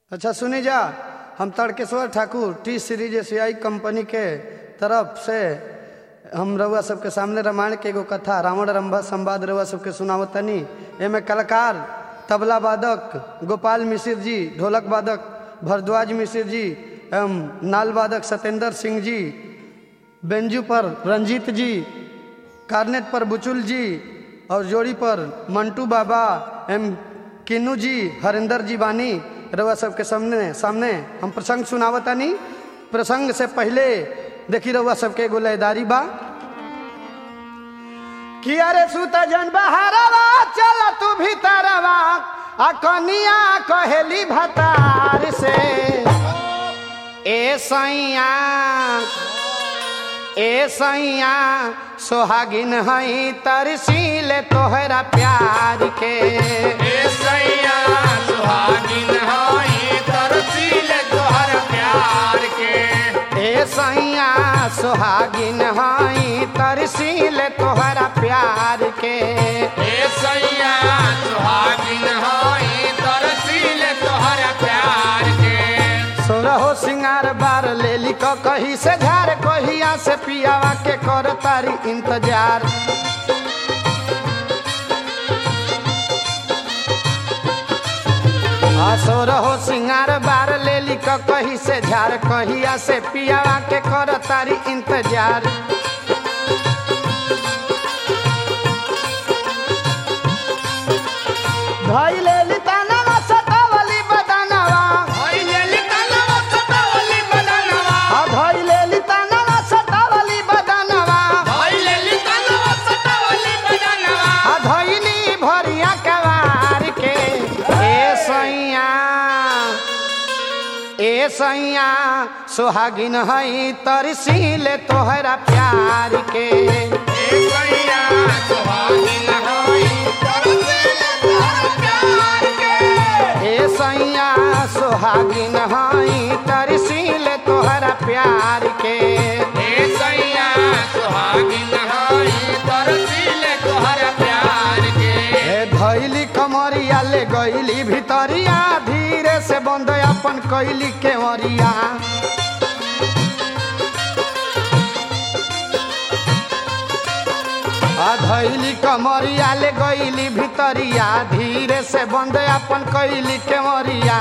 अच्छा सुनी जा हम तड़केश्वर ठाकुर टी सीरीज एशियाई कंपनी के तरफ से हम रउआ सबके सामने रामायण के एगो कथा रावण रंभा संवाद रउआ सबके सुनावतनी एमे कलाकार तबला वादक गोपाल मिश्र जी ढोलक वादक भरद्वाज मिश्र जी एवं नाल वादक सत्येंद्र सिंह जी बेंजू पर रंजीत जी कार्नेट पर बुचुल जी और जोड़ी पर मंटू बाबा एम किन्नू जी हरिंदर जी बानी रउआ सबके सामने सामने हम प्रसंग सुनावतानी प्रसंग से पहले देखी रउआ सबके एगो लयदारी बा कि अरे सुता जन बहारवा चल तू भीतरवा आ कनिया कहेली भतार से ए सैया ए सैया सोहागिन हई तरसील तोहरा प्यार के ए सैया सुहागिन हई तरसील तोहर प्यार के ए सैया सोहागिन हई तरसील तोहरा प्यार के ए सैया सुहागिन हई तरसील तोहर प्यार के सोरहो सिंगार बार लेली क कही से झार कहिया से पियावा के कर तारी इंतजार असोर हो सिंगार बार लेली क कही से झार कहिया से पियावा के कर तारी इंतजार धई लेली तानवा सतावली बदनवा हई लेली तनवा सतावली बदनवा आ धई लेली तानवा सतावली बदनवा हई लेली तनवा सतावली बदनवा आ धइली भरिया कवार के ए सैया ए सैया सोहागिन हई तरसील तोहरा प्यार के ए सैया सुहागिन हई तरसील तोहर प्यार के ए सैया सोहागिन हई तरसील तोहरा प्यार के ए सैया सुहागिन हई तरसील तोहर प्यार के ए धैली कमरिया ले गईली भितरिया धीरे से बंद अपन कैली केवरिया आ धैली कमरिया ले गईली भितरिया धीरे से बंद अपन कैली केवरिया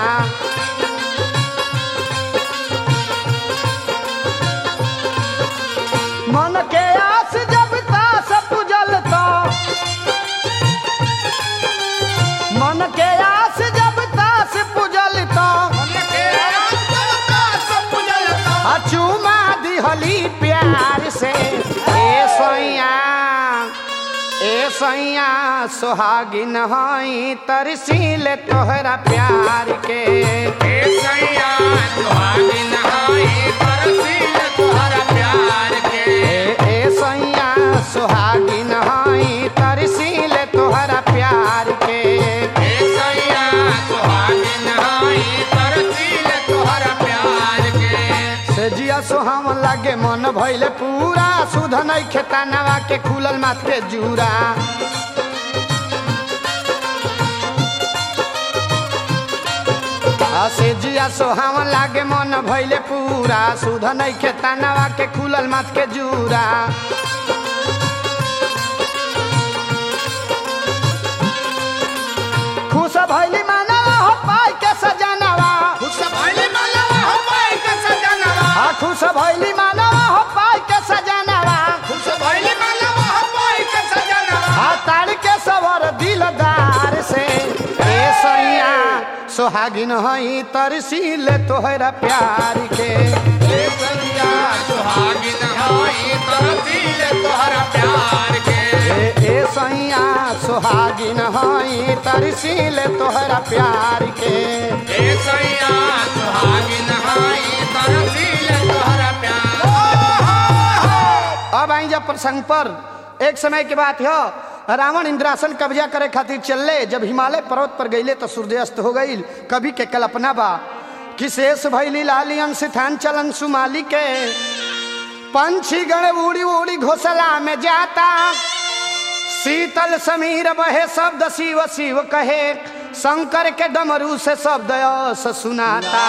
मन के आस जब तास पुजल तो मन के आस जब तास पुजल तो मन के रास्ता सब पुजलता आ चुमा दिहली प्यार से ए सैया ए सैया सोहागिन हई तरसील तोहरा प्यार के ए सैया सुहागिन हई तरसील तोहर प्यार के ए ए सैया सोहागिन हई तरसील तोहरा प्यार के ए सैया सुहागिन हई तरसील तोहर प्यार के से जिया सोहाम लागे मन भइले पूरा सुध नहीं खेता नवा के खुलल माथ के जूरा आ से जिया सोहाम लागे मन भइले पूरा सुध नहीं खेता नवा के खुलल माथ के जूरा खुश भइली मानवा हो पाई के सजनवा खुश भइली मनवा हो पाई के सजनवा आ खुश भइली मानवा हो पाई के सजनवा खुश भइली मनवा हो पाई के सजनवा आ तार के सवर दिलदार से ए सैया सोहागिन हई तरसील तोहरा प्यार के ए सैया सुहागिन हई तरसील तोहर प्यार के ए ए सैया सोहागिन हई तरसील तोहरा प्यार के ए सैया सुहागिन हई तरसील तोहर प्यार अब आई जब प्रसंग पर एक समय की बात है रावण इंद्रासन कब्जा करे खातिर चलले जब हिमालय पर्वत पर गईले तो सूर्यास्त हो गई कभी के कल्पना बा कि शेष भैली लाली अंश थान चलन सुमाली के पंछी गण उड़ी उड़ी घोसला में जाता शीतल समीर बहे शब्द शिव शिव कहे शंकर के डमरू से शब्द यश सुनाता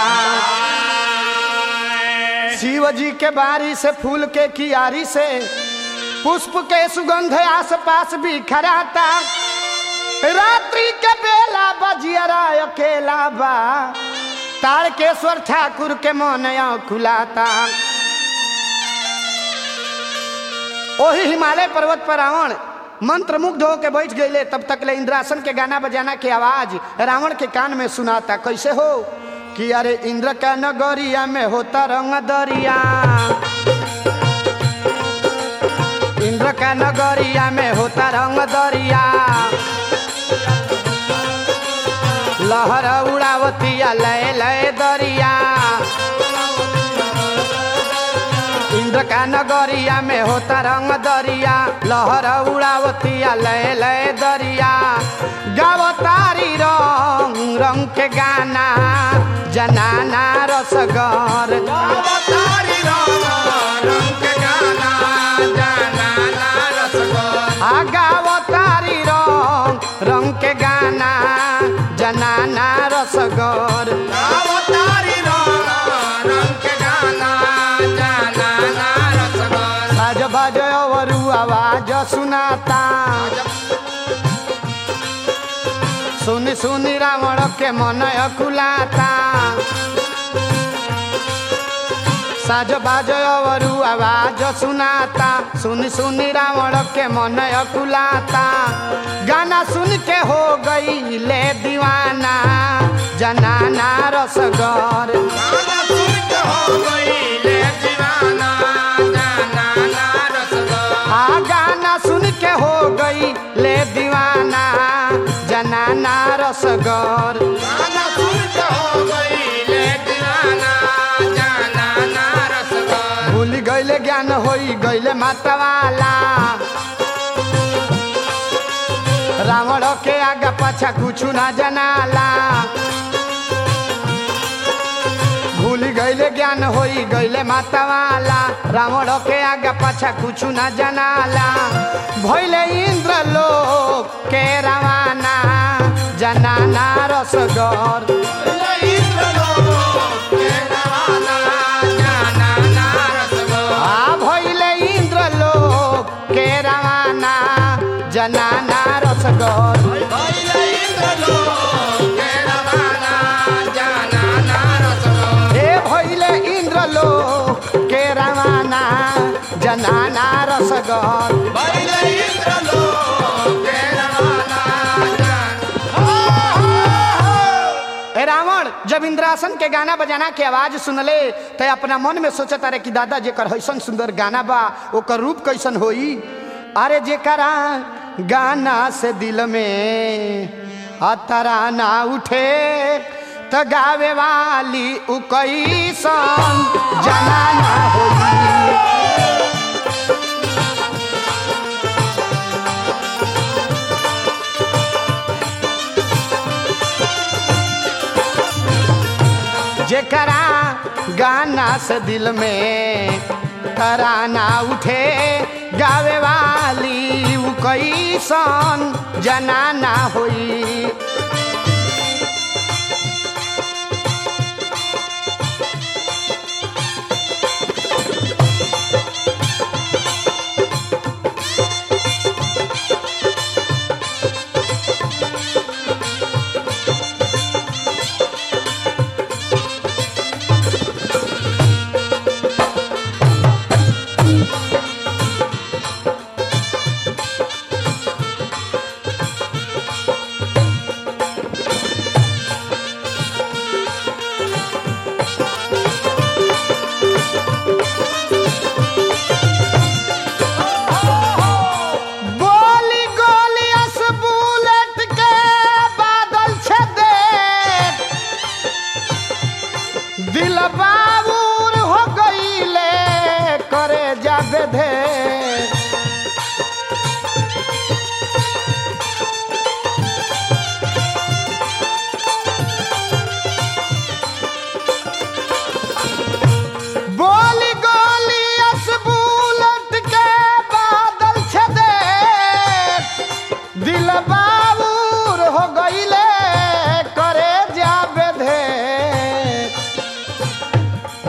शिव जी के बारी से फूल के कियारी से पुष्प के सुगंध आस पास बिखराता रात्रि के बेला बजियरा अकेला बा तारकेश्वर ठाकुर के मन खुलाता ओही हिमालय पर्वत पर रावण मंत्र मुग्ध होके बैठ गईले तब तक ले इंद्रासन के गाना बजाना के आवाज रावण के कान में सुनाता कैसे हो कि अरे इंद्र का नगरिया में होता रंग दरिया इंद्र का नगरिया में होता रंग दरिया लहर उड़ावतिया लय लय दरिया इंद्र का नगरिया में होता रंग दरिया लहर उड़ावतिया लय लय दरिया गावतारी रंग रंग के गाना जनाना रसगर अवतारी राम रंग के गाना जाना ना रसगोर आ गावतारी रंग रंग के गाना जनाना रसगर अवतारी राम रंग के गाना जाना ना रसगोर साज बाज अवरु आवाज सुनाता सुनी सुनी रावण के मन अकुलाता साज बाज अवरु आवाज सुनाता सुनी सुनी रावण के मन अकुलाता गाना सुन के हो गई ले दीवाना जनाना रसगर गाना सुन के हो गई ले दीवाना जाना ना रसगोर आ गाना सुन के हो गई ले दीवाना जनाना रसगर गाना सुन के हो गई ले दीवाना जाना ना रसगोर भूल गईले ज्ञान होई गईले मातावाला रावण के आगा पाछा कुछ ना जनाला भूल गईले ज्ञान होई गईले मातावाला रावण के आगा पाछा कुछ ना जनाला भइले इंद्र लोक के रवाना जनाना रसगर इंद्र लोक के रवाना जाना ना रसगोर आ भइले इंद्र लोक के रवाना जनाना रसगर भइले इंद्र लोक के रवाना जाना ना रसगोर हे भइले इंद्र लोक के रवाना जनाना रसगर भइले इंद्र लोक के रवाना जाना हो हो हो ए रावण जब इंद्रासन के गाना बजाना के आवाज सुनले तो अपना मन में सोचत अरे कि दादा जेकर हैसन सुंदर गाना बा ओकर रूप कैसन होई अरे जेकरा गाना से दिल में अतरा ना उठे त गावे वाली उ कैसन जनाना होई जेकरा गाना से दिल में तराना उठे गावे वाली उ कैसन जनाना होई गोली गोली अस बुलेट के बादल छदे दिल बाबूर हो गईले करे जाबे धे बोली गोली अस बुलेट के बादल छदे दिल बाबूर हो गईले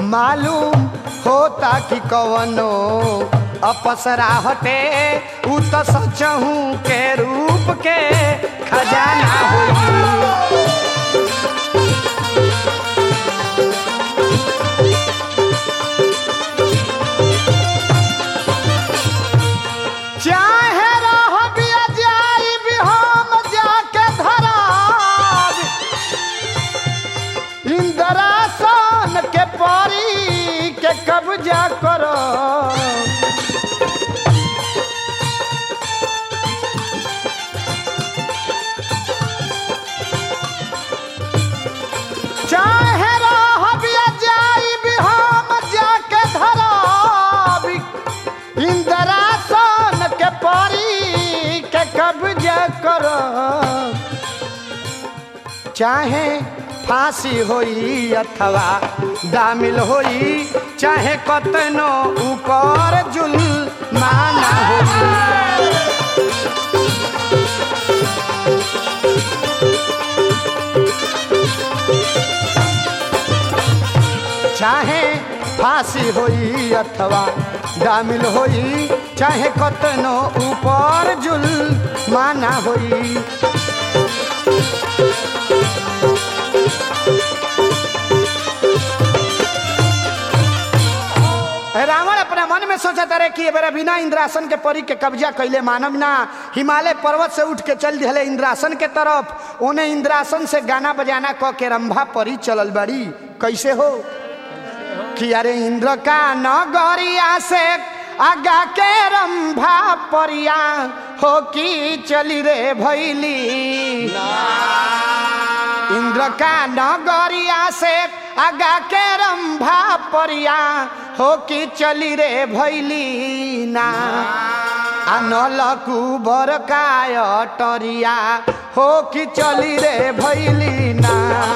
मालूम होता कि कवनो अपसरा हटे उ तो सचहू के रूप के खजाना होई चाहे रह बिया जाई भी हम जाके धराब इंद्रासन के परी के कब्जा करो चाहे रह बिया जाई भी हम जाके धराब इंद्रासन के परी के कब्जा करो चाहे फांसी होई अथवा दामिल होई चाहे कतनो ऊपर जुल माना होई चाहे फांसी होई अथवा दामिल होई चाहे कतनो ऊपर जुल माना होई रावण अपना मन में सोचता रहे कि एबार बिना इंद्रासन के परी के कब्जा कैले मानव ना हिमालय पर्वत से उठ के चल दिले इंद्रासन के तरफ ओने इंद्रासन से गाना बजाना क के रंभा परी चलल बड़ी कैसे हो कि अरे इंद्र का नगरिया से आगा के रंभा परिया हो कि चली रे भैली इंद्र का नगरिया से आगा के रंभा परिया हो कि चली रे भैली ना आनल कुबर का अटरिया हो कि चली रे भैली ना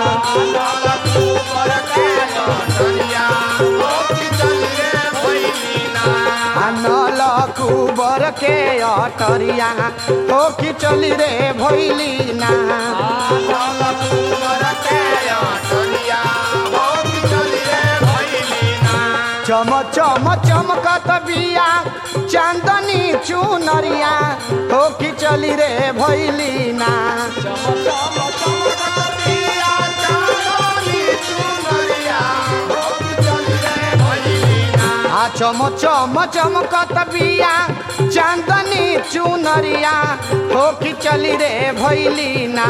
आनल कुबर के अटरिया हो कि चली रे भैली ना चम चम चमकत बिया चांदनी चुनरिया हो कि चली रे भैली ना आ चम चम चमकत बिया चांदनी चुनरिया हो कि चली रे भैली ना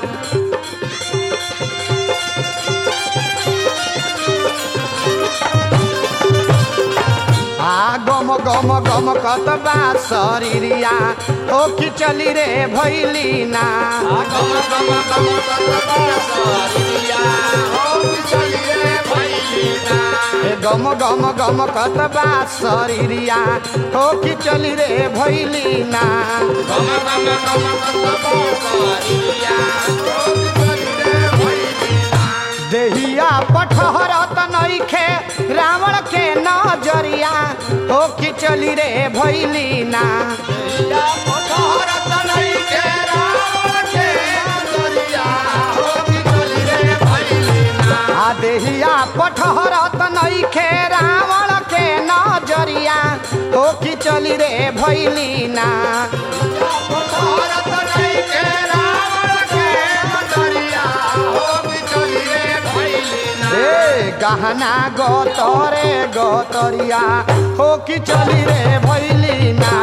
आ गम गम गम कत बा शरीरिया हो कि चली रे भैली ना ए गम गम गम कत बा शरीरिया हो कि चली रे भैली ना देहिया पठहरत नइखे रावण के नजरिया हो कि चली रे भैली ना आ देहिया पठहरत नइखे रावण के नजरिया हो कि चली रे भैली ना ए गहना गोतरे गोतरिया हो कि चली रे भैली ना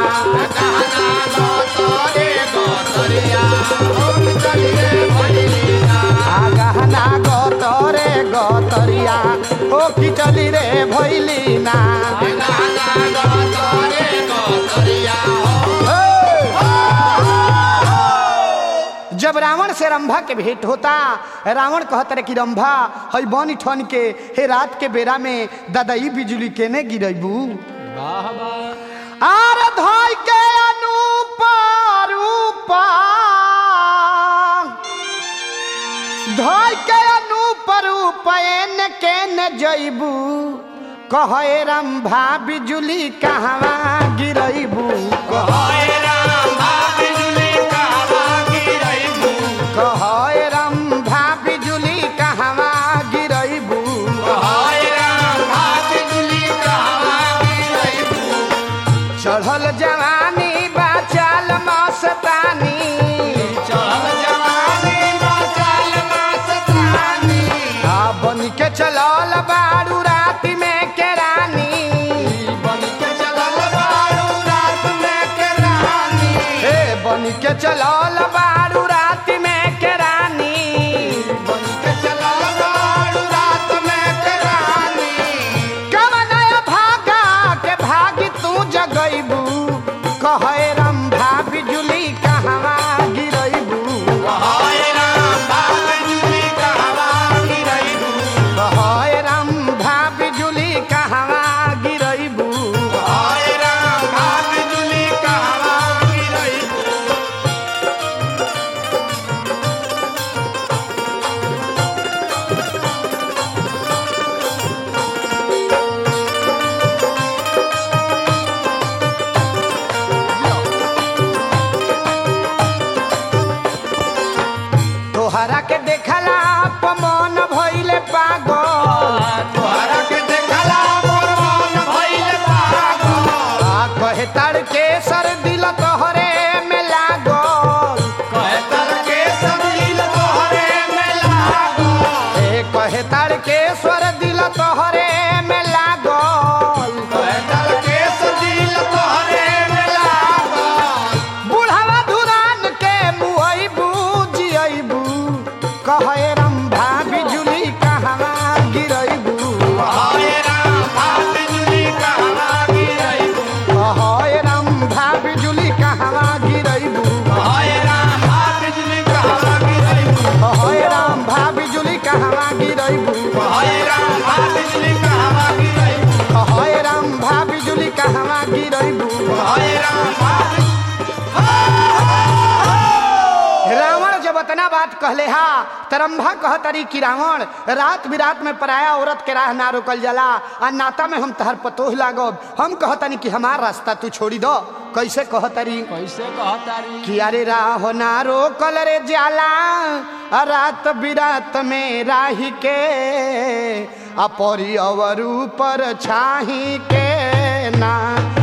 आ गहना गोतरे गोतरिया हो कि चली रे भैली ना जब रावण से रंभा के भेंट होता रावण कहत रहे कि रंभा हई बन ठन के हे रात के बेरा में ददई बिजली केने गिरबू आर धोई के अनुपा रूपा धोई के अनुपा रूपैन केने जइबू कहे रंभा बिजुली कहवा गिरबू कहे रंभा बिजुली कहवा गिरबू बन के चलल बारू राति में के रानी बन के चलल बारू रात में के रानी हे बन के चलल बारू राति में के रानी बन के चलल बारू रात में के रानी कवनय भागा के भागी तू जगैबू कहे रंभा बिजुली कहवा गिरैबू हाय राम बाबूजी कहवा गिरैबू कहे रंभा बिजुली कहवा गिरैबू हाय राम बाबूजी कहवा गिरैबू तोहरा के देखला पमन भइले पागल तोहरा के देखला मोर मन भइल पागल आ कहे तड़के सर दिल तोहरे में लागल कहतर के सब दिल तोहरे में लागल ए कहे तड़के स्वर दिल तोहरे में लागल कहतर के सब दिल तोहरे में लागल बुढ़ावा धुरान के मुहैबू जियैबू कहे रंभा बिजुली कहवा गिरैबू हाय राम बाबूजी कहवा गिरैबू कहे रंभा बिजुली कहवा गिरैबू हाय राम बाबूजी कहवा गिरैबू कहे रंभा बिजुली कहवा गिरैबू हाय राम बाबूजी कहवा गिरैबू कहे रंभा बिजुली कहवा गिरैबू हाय राम बाबूजी रावण जब इतना बात कहले हा तरम्भा कहतरी कि रावण रात बिरात में पराया औरत के राह ना रोकल जाला आ नाता में हम तहर पतोह लागब हम कहतनी कि हमार रास्ता तू छोड़ी दो कैसे कहतरी कैसे कहतारी कि अरे राह ना रोकल रे जाला आ रात बिरात में राही के आ परी अवर ऊपर छाही के ना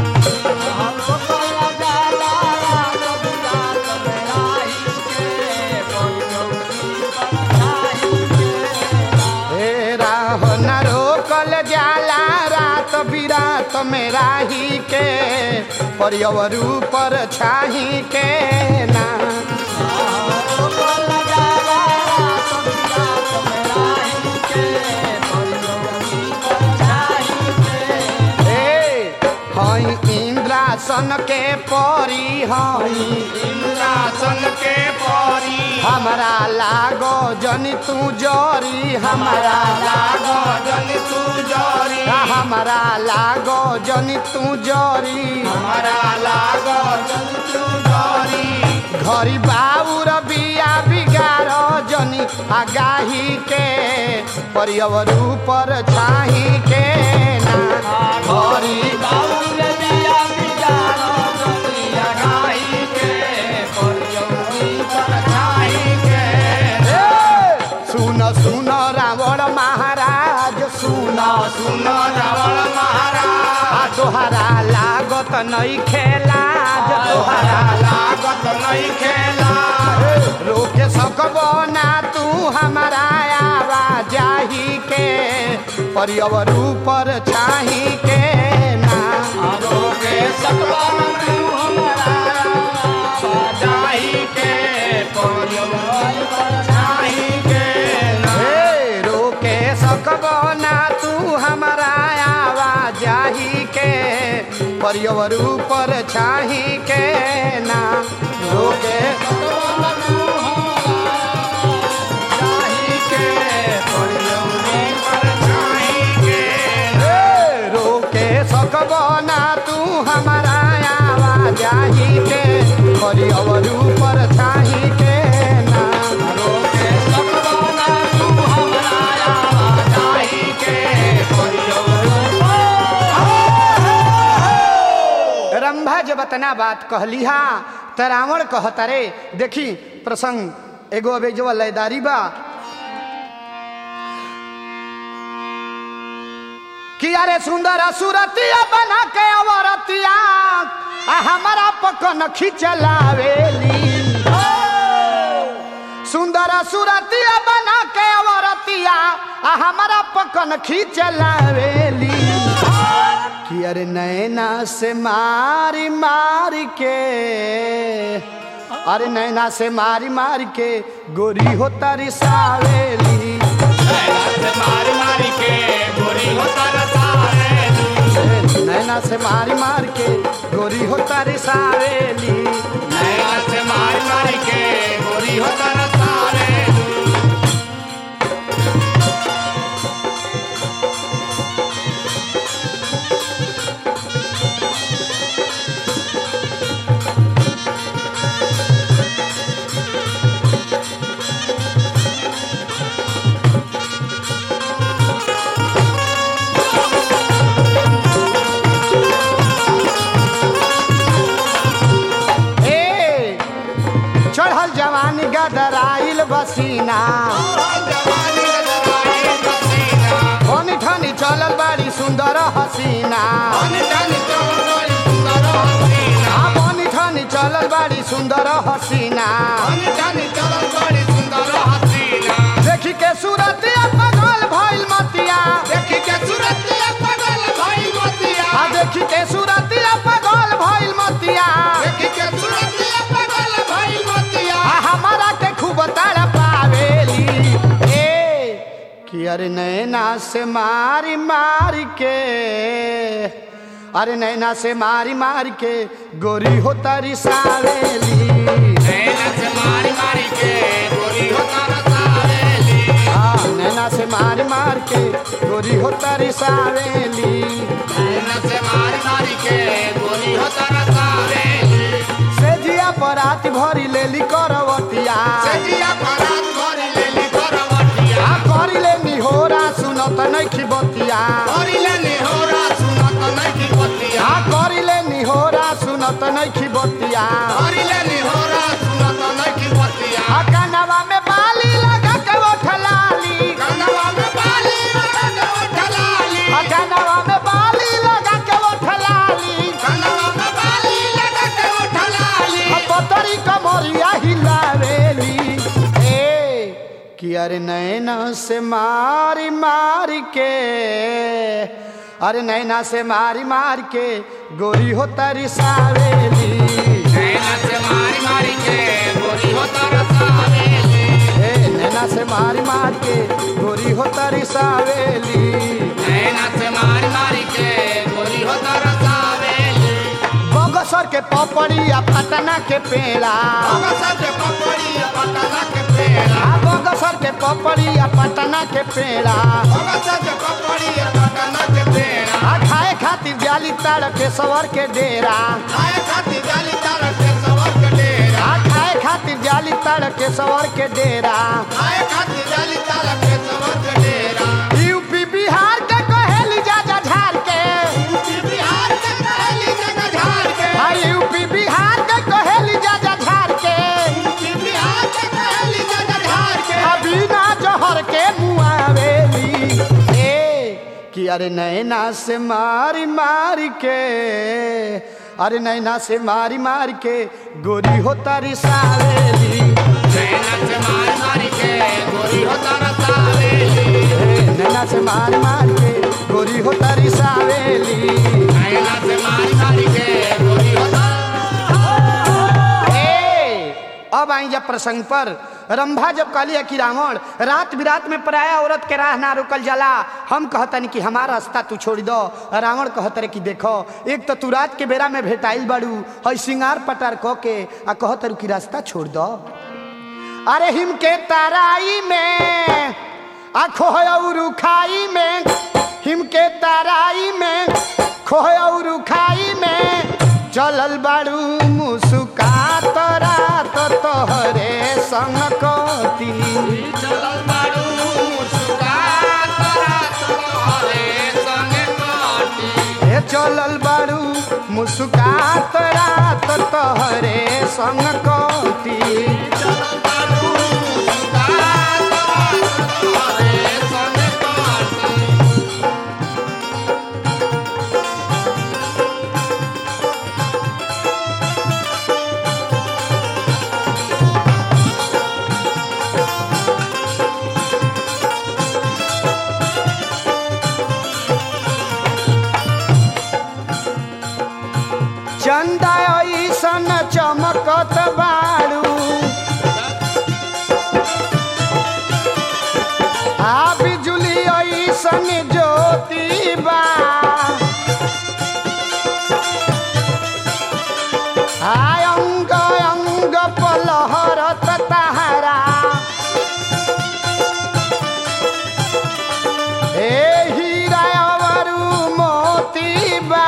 हे राह न रोकल जाला रात बिरात में राही के परियवर ऊपर छाही के ना हे हई इंद्रासन के परी हई इंद्रासन के परी हमारा लागो जनी तू जरी हमारा लागो जन तू जरी हमारा लागो जनी तू जरी हमारा लागो जन तू जरी घरी बाउर बिया बिगार जनी आगाही के परियवर ऊपर छाही के ना घरी बाउर दिया बिजारो दुनिया गाई के परियौनी पर छाई के ए, सुन सुन रावण महाराज सुन सुन रावण महाराज आ तोहरा लागत नहीं खेला तोहरा तोहरा लागत नहीं खेला रोके सकबो ना तू हमारा आवाजाही के परियवर ऊपर छाही के ना रोके सकवन तू हमारा जाई के परियौनी पर छाई के हे रोके सकबो ना तू हमारा आवाजाही के परियवर ऊपर छाही के ना रोके जाई के परियौनी पर छाई के हे रोके सकबो ना तू हमारा आवाजाही के परियवर ऊपर छाही के ना रोके सकवाना तू हमारा जाई के रंभा जब इतना बात कहली हा त रावण कहता रे देखी प्रसंग एगो अबे जो लयदारी बा कि अरे सुंदर सुरतिया बना के अवरतिया आ हमारा पकन खिचलावेली सुंदर सुरतिया बना के अवरतिया सूरतिया आ हमारा पकन खींचलावेली कि अरे नैना से मारी मारी के अरे नैना से मारी मारी के गोरी हो तारी सावेली मारी मारी के गोरी हो तरसावे नैना से मारी मार के गोरी हो तारी सावेली नैना से मारी मारी के गोरी हो तरसावे ए चढ़ल जवानी गदराइल बसीना जवानी गदराई पसीना धनी ठनी चलल बाड़ी सुंदर हसीना मन धन चौड़ी सुंदर हसीना आ बनी ठनी चलल बाड़ी सुंदर हसीना मन धन चलल बड़ी सुंदर हसीना देखी के सूरतिया पगल भइल मतिया देखी के सूरतिया पगल भाई मोतिया आ देखी के सूरतिया पगल भइल मतिया देखी के सूरतिया पगल भाई मोतिया आ हमारा के खूब ताड़ पावेली ए कि अरे नैना से मारी मारी के अरे नैना से मारी मारी के गोरी हो तारी सावेली नैना से मारी मारी के गोरी हो तरसावेली आ नैना से मारी मार के गोरी हो तारी सावेली नैना से मारी मारी के गोरी हो तरसावेली से जिया पराती भरी लेली करवतिया सजिया परात भरी लेली करवटिया आ करी ले निहोरा सुनत नइखी बतिया करी लेनी होरा सुनत नहीं पतिया आ करी ले निहोरा सुनत नइखी बतिया करी लेनी होरा सुनत नहीं पतिया आ कनवा में बाली लगा के उठलाली कनवा में बाली लगा के उठलाली आ कनवा में बाली लगा के उठलाली कनवा में बाली लगा के उठलाली आ पतरी कमरिया हिलावेली ए कि अरे नैना से मारी मारी के अरे नैना से मारी मार के गोरी हो तारी सावेली नैना से मारी मारी के गोरी हो तरसावेली ए नैना से मारी मार के गोरी हो तारी सावेली नैना से मारी मारी के गोरी हो तरसावेली बगसर के पपड़ी आ पटना के पेड़ा अगसा के पपड़ी पटना के पेड़ा आ बगसर के पपड़ी आ पटना के पेड़ा अगसा के पपड़ी पटना के पेड़ा आ खाए खातिर जाली ताड़ के सवर के डेरा आए खाती जाली तार के सवर के डेरा आ खाए खातिर जाली ताड़ के सवर के डेरा आए खाती जाली तार के सवर के डेरा यूपी बिहार के कहेली जा जा झार के बिहार के कहली जगह झाड़ के आ यूपी बिहार के कहेली जा जा झार के बिहार के कहली जगह झाड़ के आ बिना जहर के मुआवेली ए कि अरे नैना से मारी मारी के अरे नैना से मारी मारी के गोरी हो तारी सावेली नैना से मार मारी के गोरी हो तरसावेली ए, नैना से मारी मारी के गोरी हो तारी सावेली नैना से मारी मारी के गोरी हो ए, अब आई जब प्रसंग पर रंभा जब कहली है कि रावण रात बिरात में पराया औरत के राह ना रुकल जाला हम कहतनी कि हमारा रास्ता तू छोड़ दो रावण कहत रहे कि देखो एक तो तू रात के बेरा में भेटाइल बाड़ू हई सिंगार पटार क के आ कहत रहे कि रास्ता छोड़ दो अरे हिम के ताराई में आ खोहरु खाई में हिम के ताराई में खोहरु खाई में चलल बाड़ू मुस्कात रात तोहरे संग कती चलल बाड़ू मुस्कात रात तोहरे संगे काटी ए चलल बाड़ू मुस्कात रात तोहरे संग कती चलल बाड़ू मुस्कात रात तोहरे संगे काटी ऐसन ज्योति बा हाय अंग अंग पलहरत तहरा हे हीरा अवरु मोती बा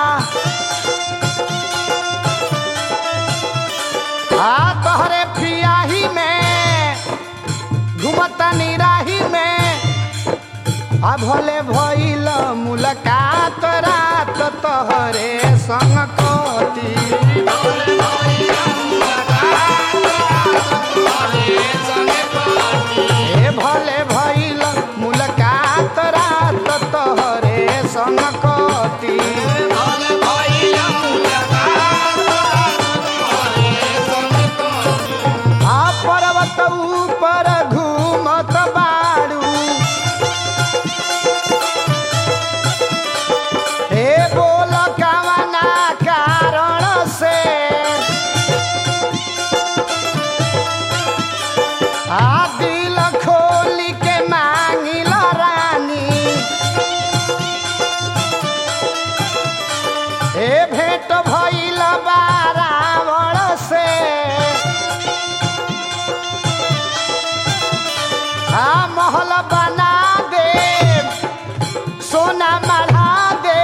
आ तोहरे फियाही में घुमता निराही में आ भले भइल मुलाकात रात तोहरे संग कटी ए भले भइल मुलाकात रात तोहरे संग कटी आ पर्वत ऊपर घूमत बाड़ू हे बोल कवना कारण से आ दिल खोली के मांगिल रानी हे भेंट भइल बा रावण से आ महल बना दे सोना मढ़ा दे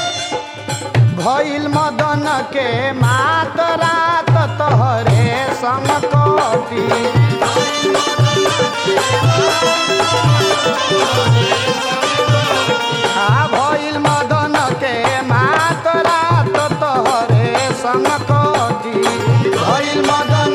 भइल मदन के मात रात तोहरे संग कटी आ भइल मदन के मात रात तोहरे संग कटी भइल मदन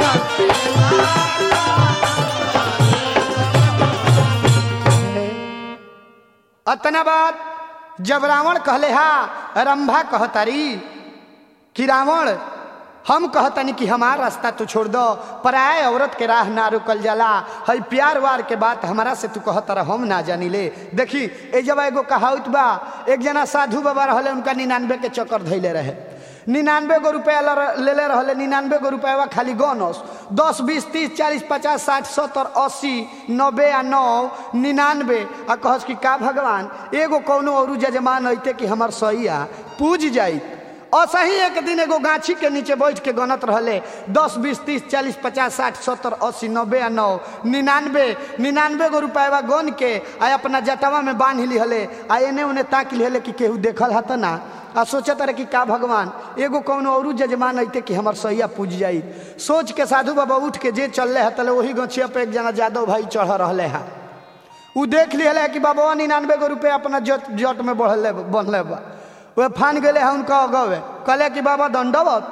अतना बात जब रावण कहले हा रंभा कहतारी कि रावण हम कहतनी कि हमार रास्ता तू छोड़ दो पराय औरत के राह ना रुकल जाला हई प्यार वार के बात हमारा से तू कहतर हम ना जानी ले देखी ए जब एगो कहावत बा एक जना साधु बाबा रहले उनका निन्यानवे के चक्कर धैले रहे निन्यानवे गो रुपया ल- लेले रहले निन्यानवे गो रुपया खाली गनस दस बीस तीस चालीस पचास साठ सत्तर अस्सी नब्बे आ नौ निन्यानवे आ कहस कि का भगवान एगो कौनो और जजमान अइते कि हमर सैया पूज जाई असही एक दिन एगो गाछी के नीचे बैठ के गनत रहले दस बीस तीस चालीस पचास साठ सत्तर अस्सी नब्बे आ नौ निन्यानवे निन्यानवे गो रुपया गन के आ अपना जटवा में बांध लिहले आ एने ओने ताक लिहले कि केहू देखल हत ना आ सोचत रहे कि का भगवान एगो कौनो और जजमान अइते कि हमर सैया पूज जाई सोच के साधु बाबा उठ के जे चलले है तले वही गछिया पे एक जना जादव भाई चढ़ रहले है उ देख लिहले कि बाबा निन्यानवे गो रुपया अपना जट जट में बढ़ले बनले बा वे फान गए है उनका अगवे कहले कि बाबा दंडवत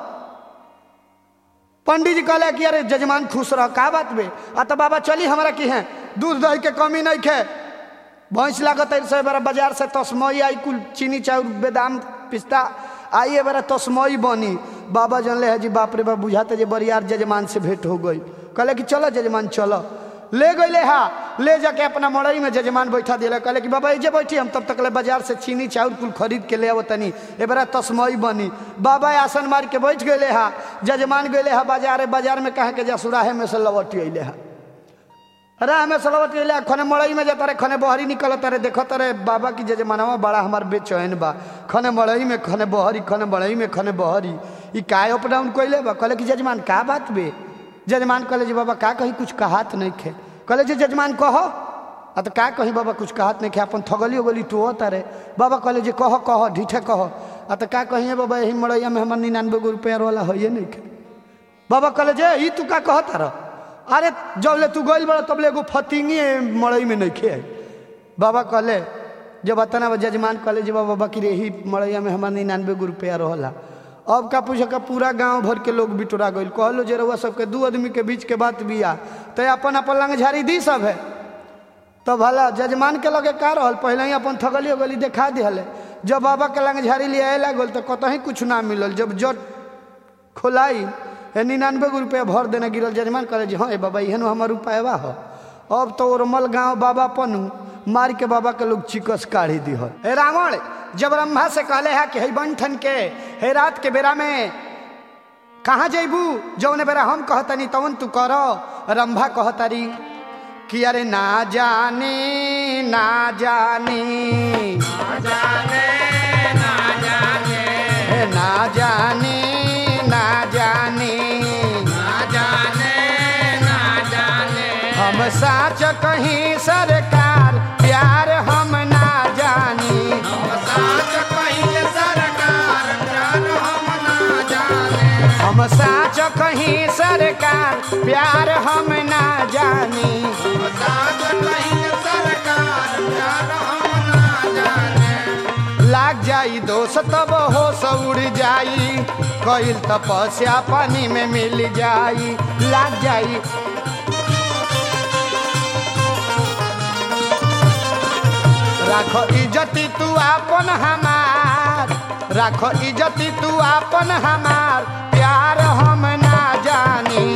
पंडित जी कहले कि अरे जजमान खुश रह का बात बे आ तो बाबा चली हमारा की है दूध दही के कमी नहीं खे भैंस लागत है से बड़ा बाजार से तस्मई आई कुल चीनी चाउर बेदाम पिस्ता आई बड़ा तस्मई बनी बाबा जानले है जी बाप रे बाप बुझाते जे बरियार जजमान से भेंट हो गई कहले कि चलो जजमान चलो ले गईले हा ले जाके अपना मड़ई में जजमान बैठा दिले कहले कि बाबा जे बैठी हम तब तक ले बाजार से चीनी चाउर कुल खरीद के ले आवत तनी ए बड़ा तस्मई बनी बाबा आसन मार के बैठ गईले हा जजमान गईले हा बाजार बाजार में कहे के जसुराहे में से लवटी अइले हा राह में सलवत ले खने मड़ई में जाता रे खने बहरी निकलता रे देखत रे बाबा की जजमानवा बड़ा हमार बेचैन बा खने मड़ई में खने बहरी खने मड़ई में खने बहरी ई काय अप डाउन कइले बा कहले कि जजमान का बात बे जजमान कहले जी बाबा का कहीं कुछ कहात नहीं खे कहले जी जजमान कहो आ तो का कहीं बाबा कुछ कहात नहीं खे अपन थगली उगली टुओ तारे बाबा कहले जी कहो कहो ढीठे कहो आ तो का कहीं बाबा यही मड़ैया में हमार निन्यानवे गो रुपया वाला है नहीं खे बाबा कहले जे ई तू का कहता रह अरे जब ले तू गइल बड़ा तब ले एगो फतिंगी मड़ई में नहीं खे बाबा कहले जब अतना जजमान कहले जे बाबा बाकी रही मड़ैया में हमार निन्यानवे गो रुपया रहला अब का पूछे का पूरा गांव भर के लोग बिटोरा गइल कहलो जे रउआ सबके दू आदमी के बीच के बात बिया तो अपन अपन लंग झाड़ी दी सब है तब भला जजमान के लगे का रहल पहले ही अपन थगली उगली देखा दिहले जब बाबा के लंग झाड़ी ले आए लागल तो कतही कुछ ना मिलल जब जट खोलाई हे निन्यानवे गो रुपया भर देने गिरल जजमान करे जी हाँ ए बाबा इहन हमार रुपया हो अब तो ओरमल गांव बाबा पनु मार के बाबा के लोग चिकस काढ़ी दिहल हे रावण जब ब्रह्मा से कहले है कि हे बंठन के हे रात के बेरा में कहाँ जैबू जौन बेरा हम कहतनी तवन तू करो रंभा कहतारी कि अरे ना जाने ना जाने ना जाने ना जाने हे ना जाने ना जाने ना जाने ना जाने हम साच कहीं सरकार प्यार हम ना जानी हम साथ कहीं सरकार प्यार हम ना जाने हम साच कहीं सरकार प्यार हम ना जानी हम साथ कहीं सरकार प्यार हम ना जाने लाग जाई दोष तब हो उड़ जाई कईल तपस्या पानी में मिल जाई लाग जाई राखो इज्जती तू आपन हमार राखो इज्जती तू आपन हमार प्यार हम ना जानी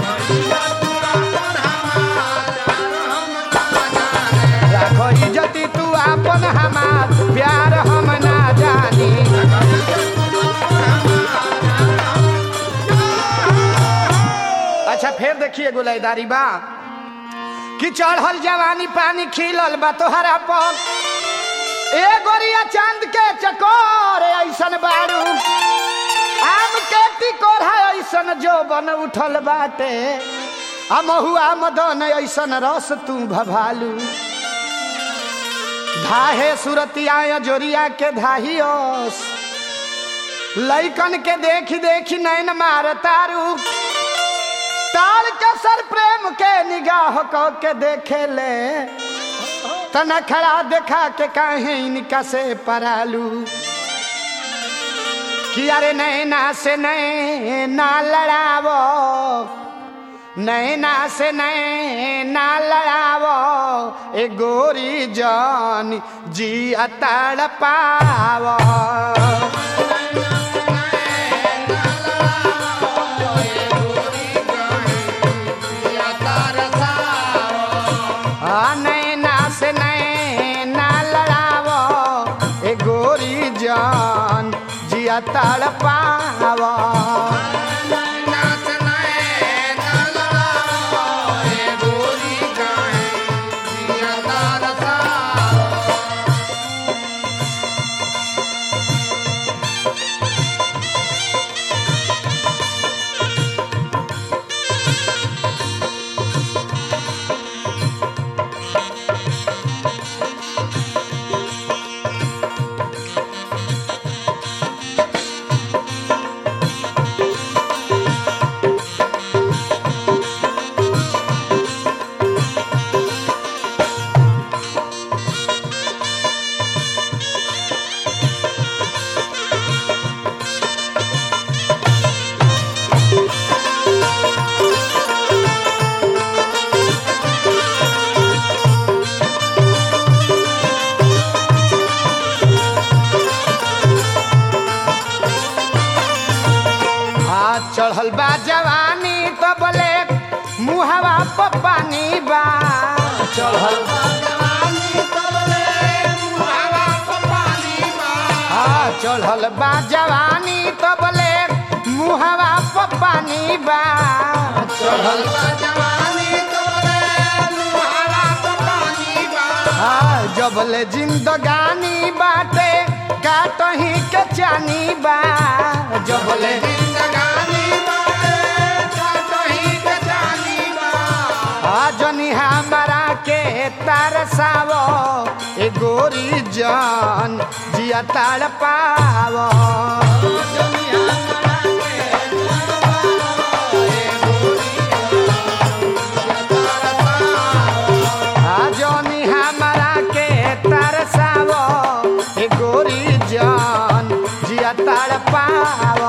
राखो इज्जती तू आपन हमार प्यार हम ना जानी अच्छा फिर देखिए गुलैदारी बा कि चढ़ल जवानी पानी खिलल बा तोहरा पर ए गोरिया चांद के चकोर ऐसन बारू आम के तिकोर है ऐसन जो बन उठल बाटे आ महुआ मदन ऐसन रस तू भभालू धाहे सुरतिया जोरिया के धाहियोस लैकन के देखी देखी नैन मार तारू ताल के सर प्रेम के निगाह क के देखे ले तना खड़ा देखा के काहे इनका से परालू कि अरे नैना से नैना लड़ावो नैना से नैना लड़ावो ए गोरी जान जी अतड़ पावो आ नैना से नैना लड़ावो ए गोरी जान जिया तड़ पावो हाथ चढ़ल बा जवानी तो बोले मुहवा पर पानी बा चढ़ल हाँ चढ़ल बा जवानी तो बोले मुहवा पर पानी बा चढ़ल हाँ जबले जिंदगानी बाटे काटही के चानी बा जबले जनी हमारा के तरसावो ए गोरी जान जिया तड़ पावो आ जनी हमारा के तरसावो ए गोरी जान जिया तड़ पावो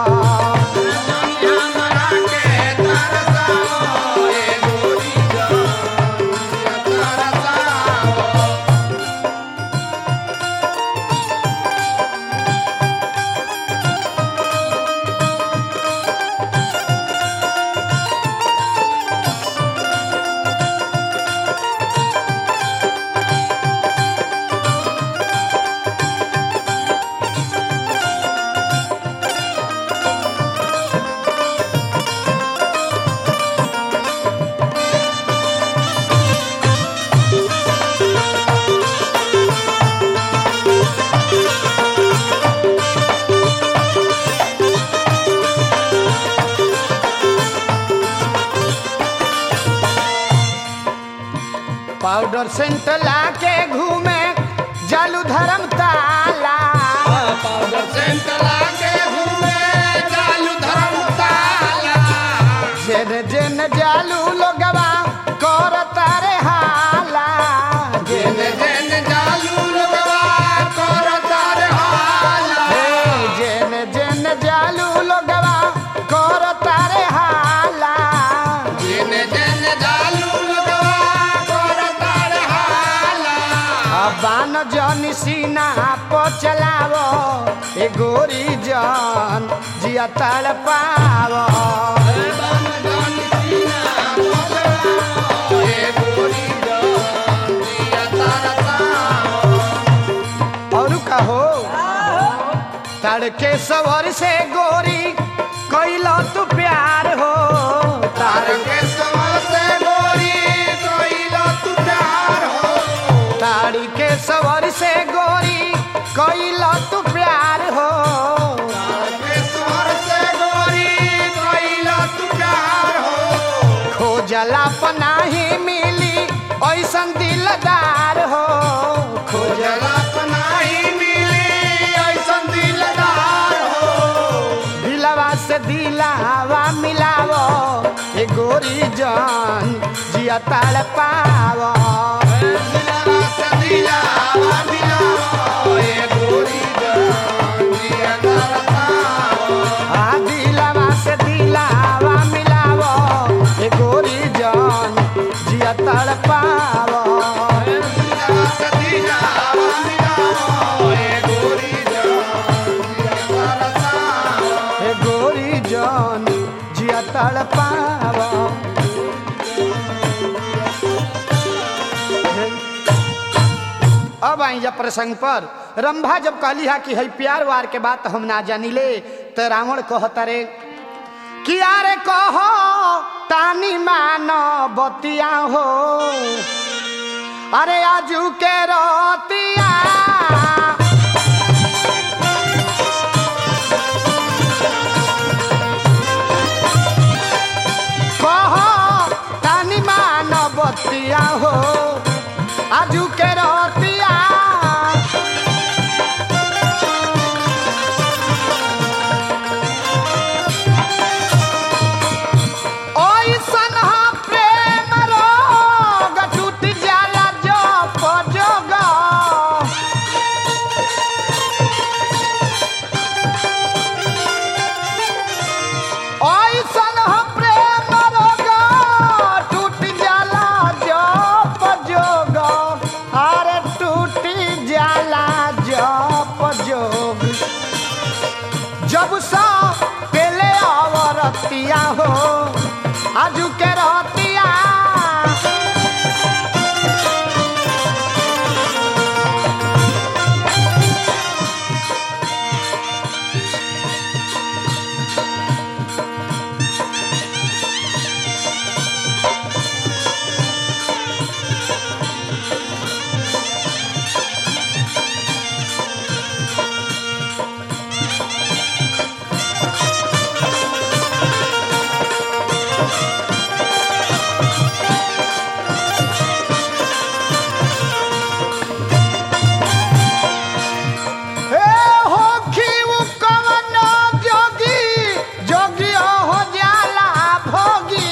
पाउडर सेंट लाके घूमे जालू धर्म ताला पाउडर सेंट लाके घूमे चालू धर्मशाला जेन जेन जालू लोगवा कर तारे हाला जेन जेन जालू लगवा कर तार हाला हे, जेन जेन जालू लोगवा कर तारे हाला जेन जेन जालू लगवा कर तार हाला बान जन सीना प चलावो ए गोरी जन जिया तड़ पावो बन जान सीना पकड़ाओ, ए गोरी जान दिया तारा ताओ। और कहो तड़के सवर से गोरी कैलो तू प्यार हो तार के सवर से गोरी कोइला तू प्यार हो ताड़ी के सवर से गोरी कैलो तू प्यार हो तार के सवर से गोरी कोइला तू प्यार हो खोजला पनाही मिली ऐसन दिलदार हो खोज जला पनाही मिली ऐसन दिलदार हो दिलवा से दिलावा मिलावो ए गोरी जान जिया ताड़ पावो दिलवा से दिलावा मिलाओ, ए गोरी जान दिया तारा ताओ। आ दिलवा से दिलावा मिलावो ए गोरी जान जिया ताड़ पावो दिलवा से दिलावा मिलाओ, ए गोरी जान दिया तारा ताओ। ए गोरी जान जिया ताड़ पावो अब आई जब प्रसंग पर रंभा जब कहली हा कि है प्यार वार के बात हम ना जानिले तो रावण कहता रे कि अरे कहो तानी मानो बतिया हो अरे आजू के रोतिया कहो तानी मानो बतिया हो आजू के रोतिया ओइसन हा प्रेम रोग टूट जाला जो पजोग ओइसन हा प्रेम रोग टूट जाला जो पजोग अरे टूट जाला जो पजोग जब सा पेले अवरतिया हो आजू के रहतिया हे होखी उ कवन जोगी जोगी हो जाला भोगी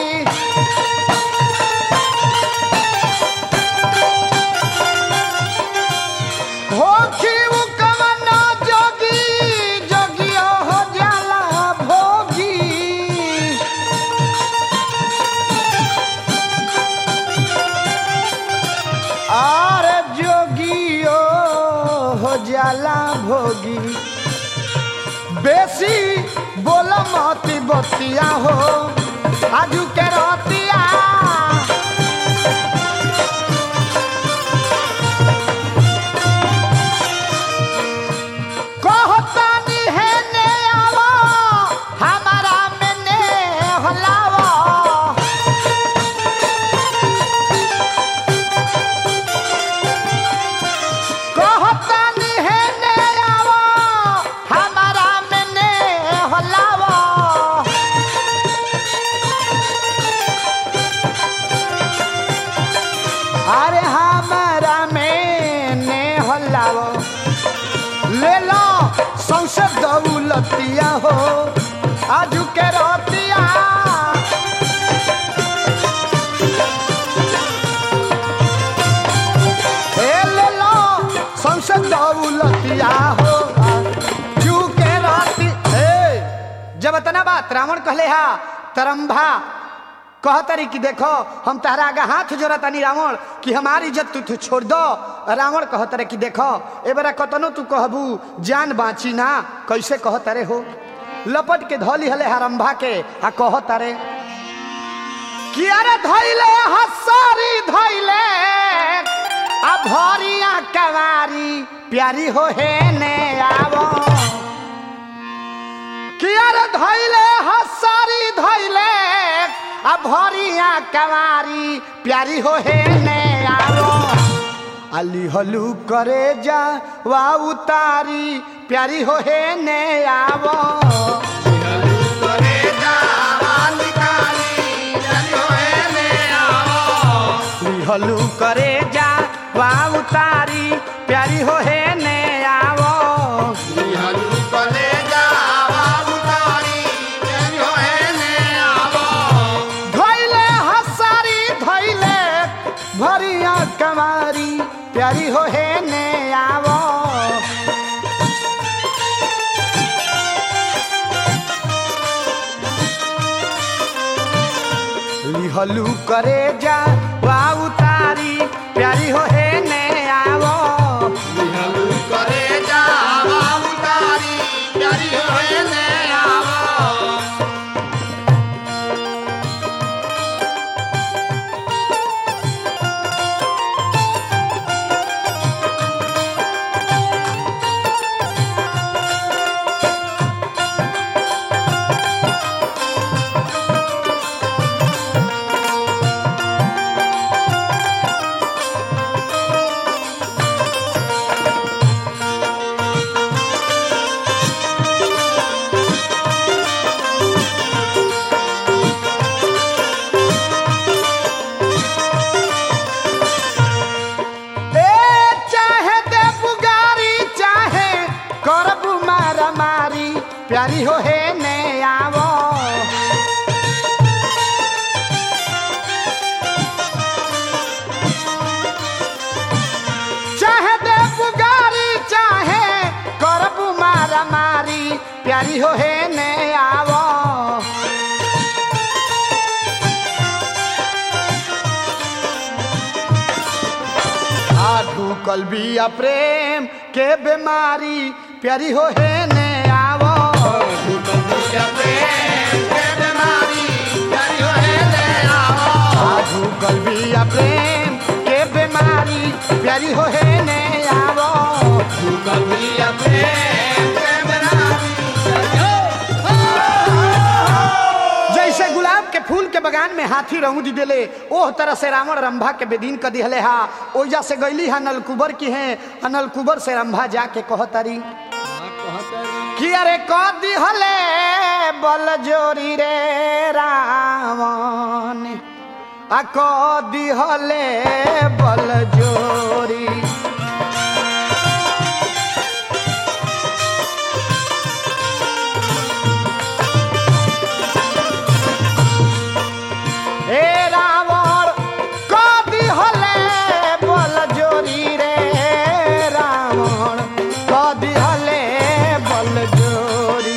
होखी उ कवन जोगी जोगी हो जाला भोगी अरे जोगियो हो जाला भोगी बेसी बोल मती बतिया हो आजू के रतिया कहतानी है ने आवो हमारा में ने हलावो कहतानी है ने आवो हमारा में ने हलावो ले लो सौसे दौलतिया हो आजू के रोतिया ए ले लो सौसे दौलतिया हो आजू के रोती ए जब इतना बात रावण कहले हा तरंभा कहतरी कि देखो हम तहरा आगे हाथ जोड़तानी रावण कि हमारी इज्जत तू तू छोड़ दो रावण कहतरे कि देखो ए बेरा कतनो तू कहबू जान बाची ना कैसे कहतरे हो लपट के धौली हले हरम्भा के आ कहतरे कि अरे धैले हसारी धैले आ भरिया कवारी प्यारी हो हे ने आवो कियर धैले हसारी धैले आ भरिया कवारी प्यारी हो हे ने आवो अली हलू करे जा वा उतारी प्यारी हो हे ने आवो करे जावानी काली जनी होए ने आवो अली हलू करे जा वा उतारी प्यारी हो हे ने आवो निहलू करे जावा उतारी जनी होए ने आवो धैले हसारी धैले भरिया कवारी प्यारी हो हे ने आवो लिहलू करे जा वा उतारी प्यारी हो हे ने आवो निहलू करे जावा उतारी जनी होए ने आवो ए चाहे दे पुगारी चाहे करबू मारा मारी प्यारी हो हे ने आवो चाहे दे पुगारी चाहे करबू मारा मारी प्यारी हो हे ने आवो आठू कलबिया प्रेम के बीमारी प्यारी हो हे ने आवो दुनिया प्रेम के बीमारी जनी होए ने आवो आठू कलबिया प्रेम के बीमारी प्यारी हो हे ने आवो दुनिया प्रेम के बीमारी जैसे गुलाब के फूल के बगान में हाथी रहूं दी देले ओह तरह से रावण रंभा के बेदीन कर दिहले हा ओजा से गईली हा नलकुबर की है आ नलकुबर से रंभा जाके कहतरी कि अरे कह दिहले बल जोरी रे रावण आ कह दिहले बल जोरी हे रावण कदी हले बल जोरी रे रावण कदी हले बल जोरी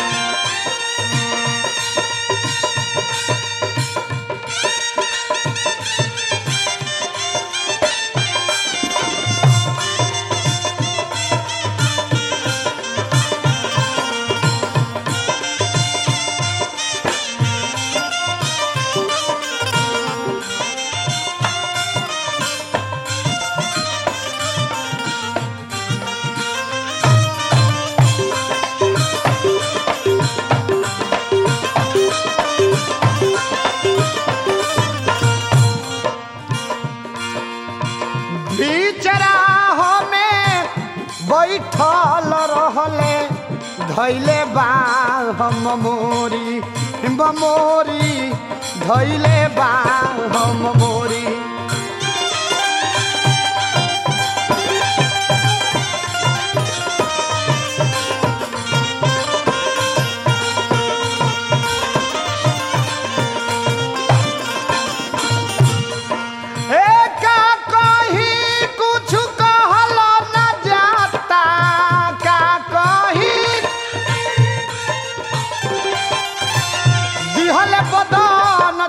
बिचराहो में बैठल रहले धैले बा हम मोरी बमोरी धैले बा हम मोरी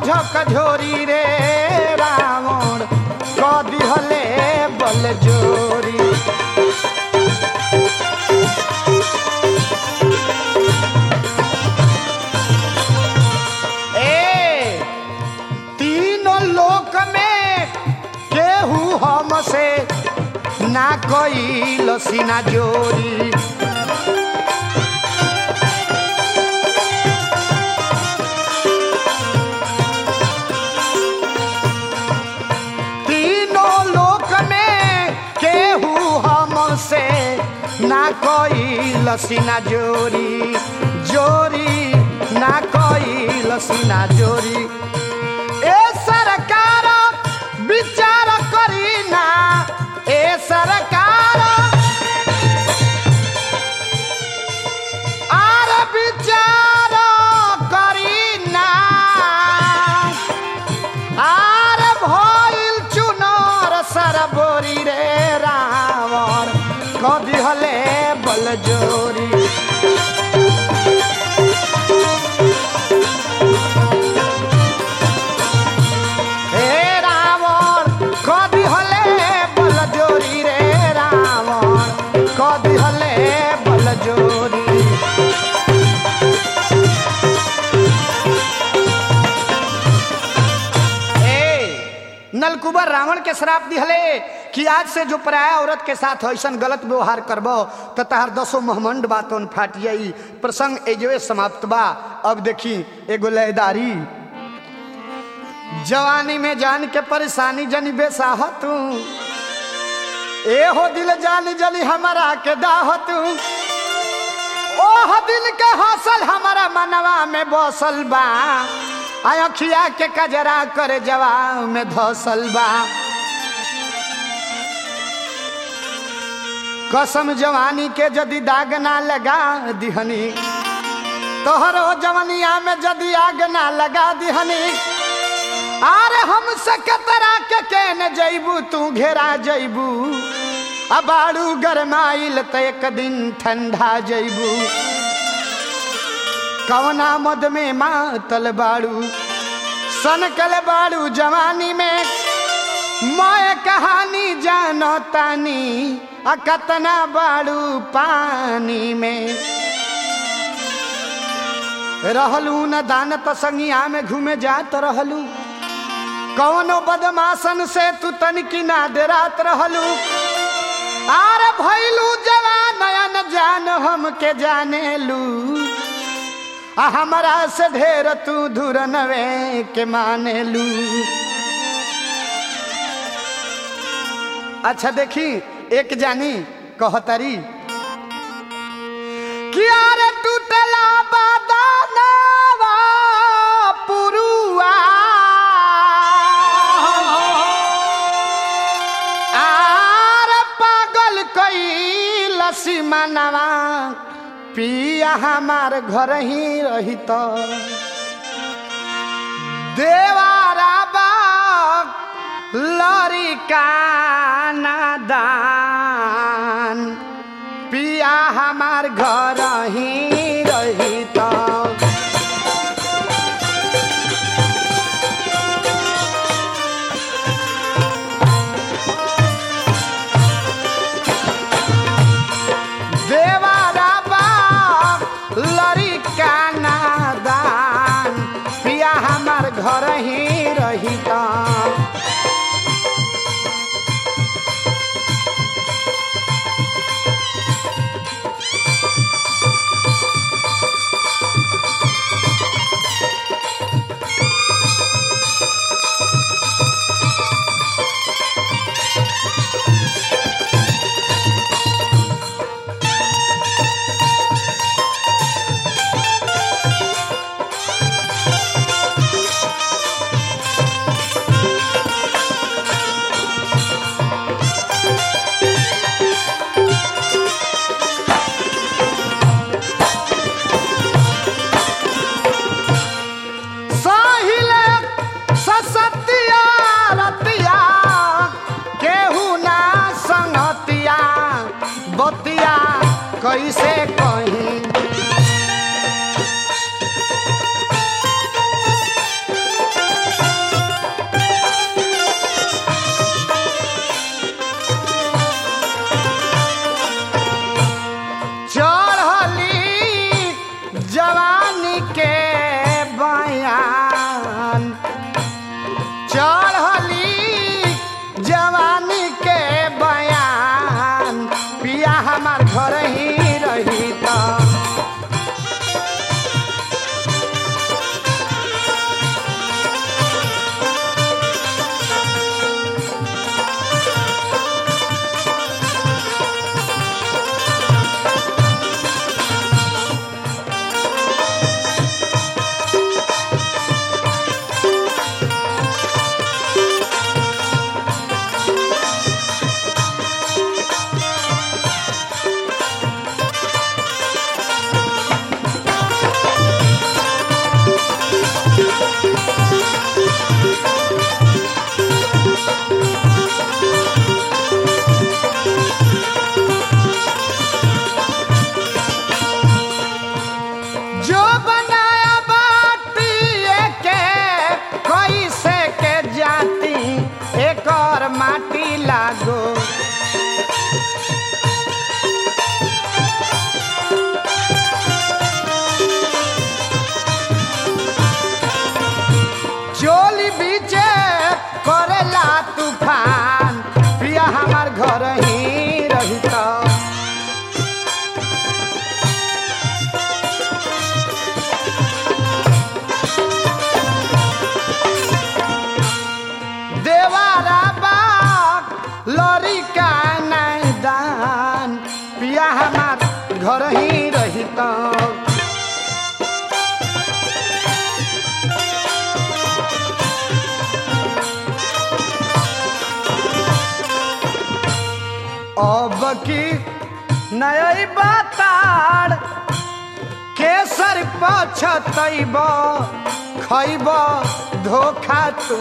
झकझोरी रे रावण क दिहले बल जोरी ए तीनों लोक में केहू हमसे ना कोई लसीना जोरी तीनों लोक में केहू हमसे ना कोई लसीना जोरी जोरी ना कोई लसीना जोरी ए सरकार विचार करी ना ए सरकार आर विचार करी ना आर भइल चुनर सरबोरी रे रावण कदी हले बल जोरी हे रावण कदी हले बल जोरी रे रावण कदी हले बल जोरी ए नलकुबर रावण के श्राप दिहले कि आज से जो पराया औरत के साथ ऐसा गलत व्यवहार करबो तो तहार दसो महमंड बातों फाट जाई प्रसंग एजवे समाप्त बा अब देखी एगो लयदारी जवानी में जान के परेशानी जनी बेसाह तू ए हो दिल जानी जली हमारा के दाह तू ओह दिल के हौसल हमारा मनवा में बसल बा अखिया के कजरा कर जवाब में धसल बा कसम जवानी के जदि दाग ना लगा दिहनी तोहरो जवनिया में जदि आग ना लगा दिहनी अरे हमसे कतरा के केन जैबू तू घेरा जैबू अबाड़ू गरमाइल त एक दिन ठंडा जैबू कवना मद में मातल बाड़ू सनकल बाड़ू जवानी में मैं कहानी जानो तानी आ कतना बाड़ू पानी में रहलू न दान त संगिया में घूमे जात रहलू कौनो बदमाशन से तू तनिकी ना देरात रहलू आर भैलू जवान नयन जान हम के जाने लू आ हमरा से ढेर तू धुर नवे के माने लू अच्छा देखी एक जानी कहतरी किया रे टूटला बादानावा पुरुआ आर पागल कई लसी मनवा पिया हमार घर ही रही तो देवारा बाग लरी का नादान पिया हमार घर ही रही तो देवारा बाप लरी का नादान पिया हमार घर ही रही तो साहिले ससतिया रतिया केहू ना संगतिया बतिया कैसे कहीं हमार घर ही रही त जो बनाया बाटी के कैसे के जाती एक और माटी लागो चोली बीचे करेला तूफान पिया हमार घर ही रहिता देवारा बाग लड़ी का नैदान पिया हमार घर ही रहित अब की नई बताड़ केसर पछतैब खैब धोखा तू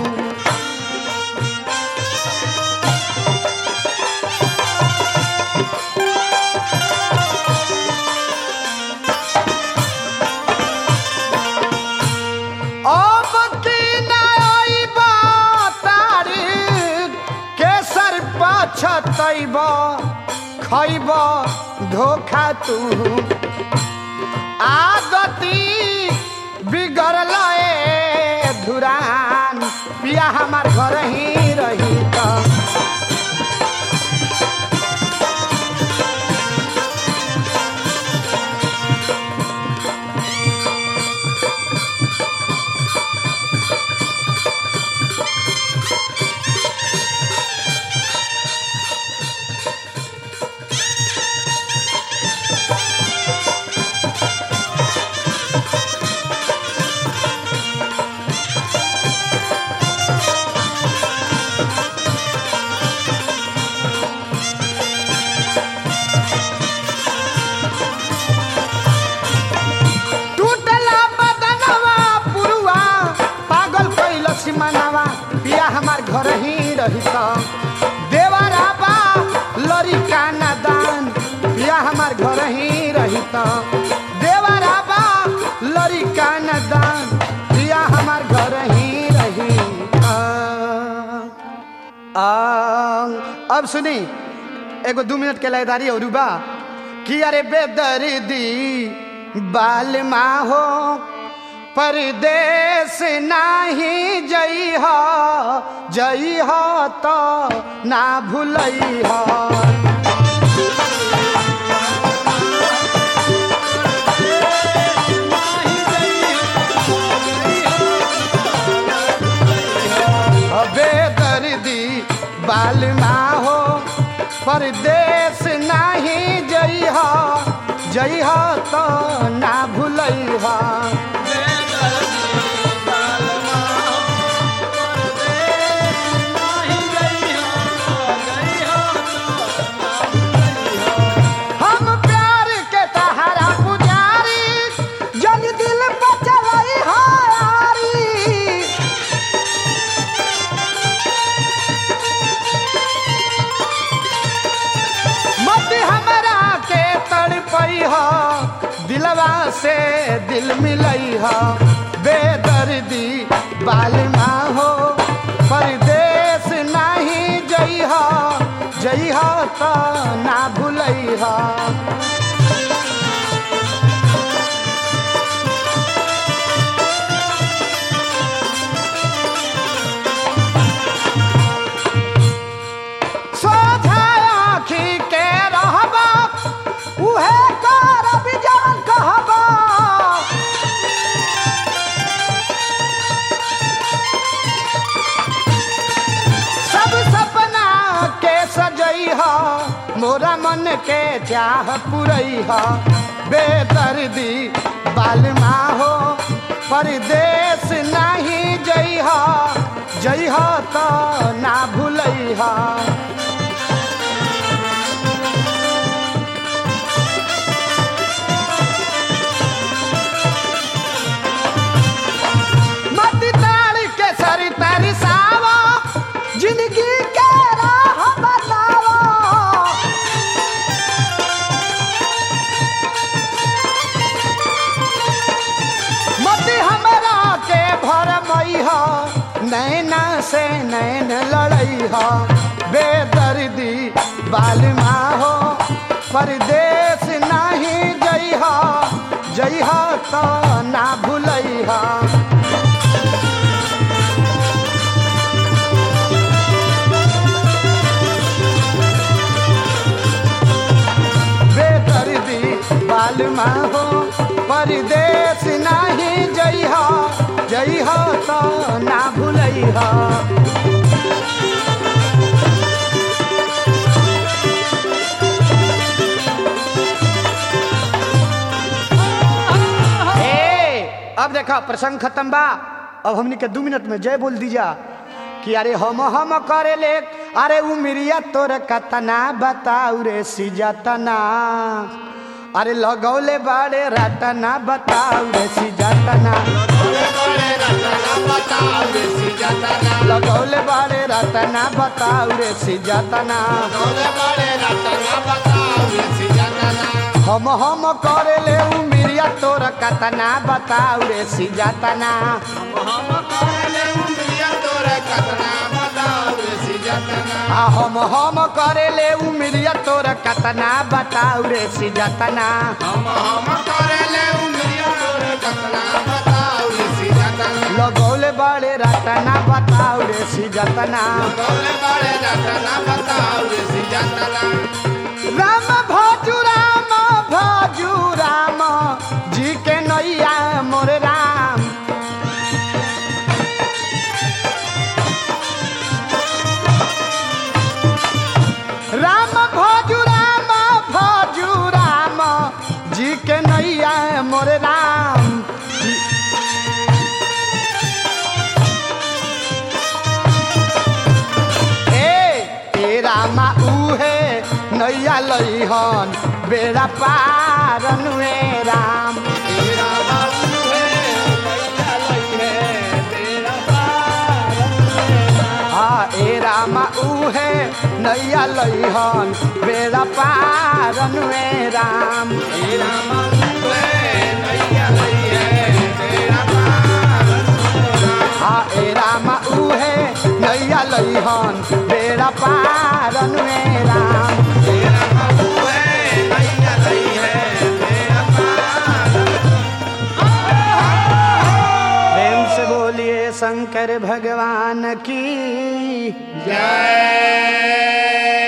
अब की नई बताड़ी केसर पछतैब खैब धोखा तू आदती बिगड़ल ए धुरान पिया हमार घर ही रही त टूटला बदनवा पुरुआ पागल कैलस मनवा पिया हमार घर ही रहित देवरा बा लड़िका नादान पिया हमार घर ही रहित देवरा बा लड़िका नादान पिया हमार घर ही रहित आ, अब सुनी एगो दू मिनट के लयदारी और बा कि अरे बेदर्दी बाल हो परदेश नाही जई हो जई हो तो ना भूलई हो बेदर्दी बाल हो परदेश नाही जई हो जई हो तो ना भूलई हो हम प्यार के तहरा पुजारी जन दिल पे चलई हो यारी मत हमरा के तड़पई हो दिलवा से दिल मिलई हो बेदर्दी बालमा हो परदेश नाही जई हो जई हो तो ना भूलई हो सोझा आँखी के रहबा के चाह पुरैहा बेदर्दी बालमा हो परदेश नहीं जइहा जइहा तो ना भूलैहा मत ताड़ के सरी तरसावा जिंदगी के राह बतावा मत हमरा के भर मैहा नैना से नैन लड़ैहा बेदर्दी बालमा हो परदेश नहीं जइहा जइहा तो ना भूलैहा बेदर्दी बालमा हो परदेश नहीं जइहा जइहा तो ना भूलैहा ए, अब देखा प्रसंग खत्म बा अब हमनी के दू मिनट में जय बोल दीजा कि अरे हम हम करे ले अरे उमरिया तोर कतना बताऊ रे सिजतना अरे लगौले बाड़े रटना बताऊ रे सिजतना लगौले बाड़े रटना बताऊ रे सिजतना हम हम करे ले उमरिया तोर कतना बताऊ रे सिजतना आ हम हम करे ले उमरिया तोर कतना बताऊ रे सिजतना लगौले बाड़े रटना बताऊ रे सिजतना राम भाजू राम भाजू राम जी के नैया मोर राम राम भाजू राम भाजू राम जी के नैया मोर राम ए ए रामा उहे नैया लइहन बेड़ा पारन वे राम हाँ ए रामा उहे नैया लइहन बेड़ा पारन वे राम हाँ ए रामा उहे नैया लइहन बेड़ा पारन वे राम प्रेम से बोलिए शंकर भगवान की जय